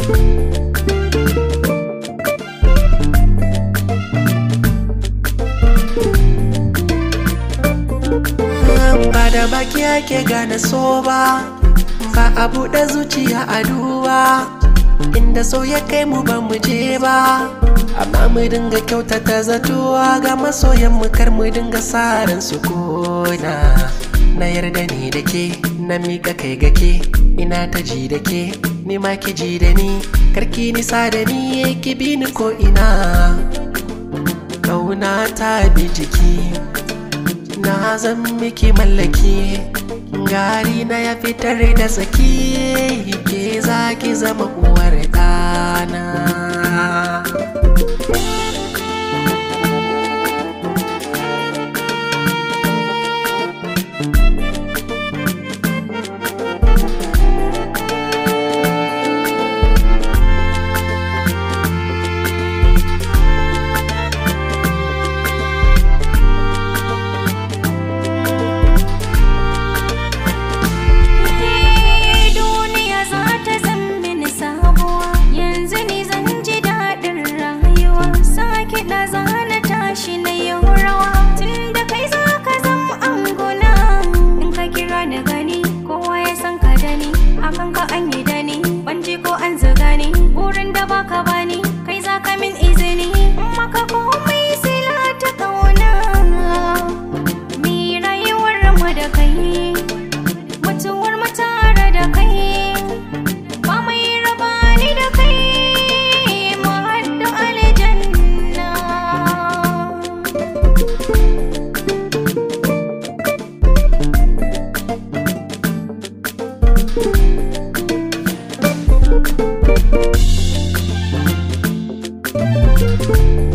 ba da baki ake gane so ba ba a buɗe zuciya a duba inda so ya kai mu ba mu je ba amma mu dinga kyautata zatuwa ga masoyan mu kar mu dinga saran su kona na yarda ni da ke na mika kai ga ke ina ta ji da ke ni ma ki ji da ni karki nisa da ni ki bi ni ko ina kauna ta bi jiki na zan miki mallaki gari na ya fitar da tsaki ke za ki zama uwar ɗana duniya za ta zan mini sabuwa yanzu ni zan ji daɗin rayuwa sake da zana tashi na yau rawa tun da kai za ka zan anguna in ka kira ni gani kowa ya san ka da ni akan ka an yi da ni ban ji ko an zuga ni wurin da baka bani kai za ka min izini in maka komai sila ta kauna mi rayuwar mu da kai mutuwar mu tare da kai ba mai raba ni da kai mu haddu aljanna Thank